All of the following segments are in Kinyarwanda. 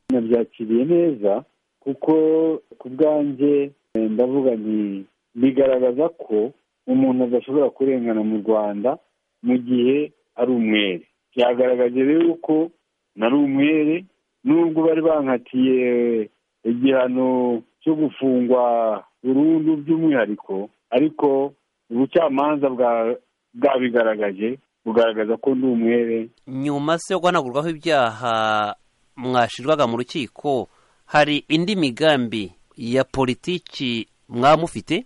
nabyakiriye neza kuko ku bwanjye ndavuga nti bigaragaza ko umuntu adashobora kurengana mu rwanda mu gihe ari umwere byagaragaje rero ko nari umwere nubwo bari bankatiye igihano cyo gufungwa burundu by'umwihariko ariko ubucamanza bwabigaragaje bugaragaza ko ndi umwere nyuma se yo guhanagurwaho ibyaha mwashyirwaga mu rukiko hari indi migambi ya politiki mwamufite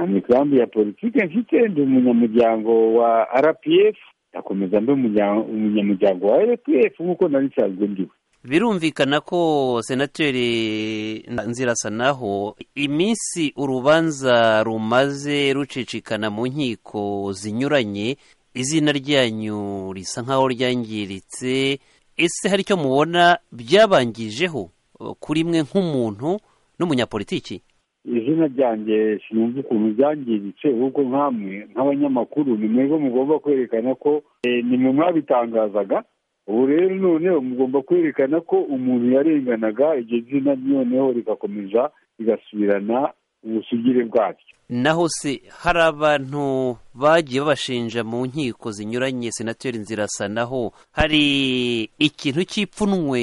imigambi ya politiki mfite ndi umunyamuryango wa rpf ndakomeza mbe umunyamuryango wa rpf nk'uko nari nsanzwe ndiwe birumvikana ko senateri nzirasanaho iminsi urubanza rumaze rucicikana mu nkiko zinyuranye izina ryanyu risa nk'aho ryangiritse ese hari icyo mubona byabangijeho kuri mwe nk'umuntu n'umunyapolitiki izina ryanjye sinumva ukuntu byangiritse ahubwo nk'amwe nk'abanyamakuru ni mwebwe mugomba kwerekana ko ni mwe mwabitangazaga ubu rero noneho mugomba kwerekana ko umuntu yarenganaga iryo zina noneho rigakomeza rigasubirana ubusugire bwaryo naho se hari abantu bagiye babashinja mu nkiko zinyuranye senateri nzirasanaho hari ikintu cy'ipfunwe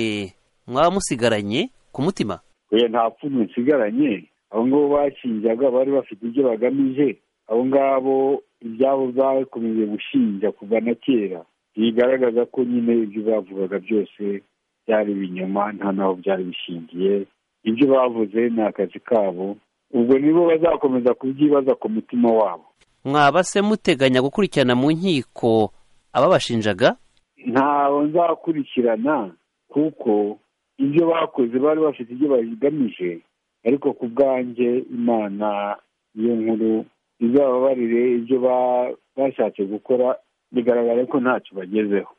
mwaba musigaranye ku mutima oya nta pfunwe nsigaranye abo ngabo bashinjaga bari bafite ibyo bagamije abo ngabo ibyabo bakomeje gushinja kuva na kera bigaragaza ko nyine ibyo bavugaga byose byari ibinyoma nta n'aho byari bishingiye ibyo bavuze ni akazi kabo ubwo nibo bazakomeza kubyibaza ku mutima wabo mwaba se muteganya gukurikirana mu nkiko ababashinjaga ntawe nzakurikirana kuko ibyo bakoze bari bafite ibyo bagamije ariko ku bwanjye imana iyo nkuru izababarire ibyo bashatse gukora bigaragara ko ntacyo bagezeho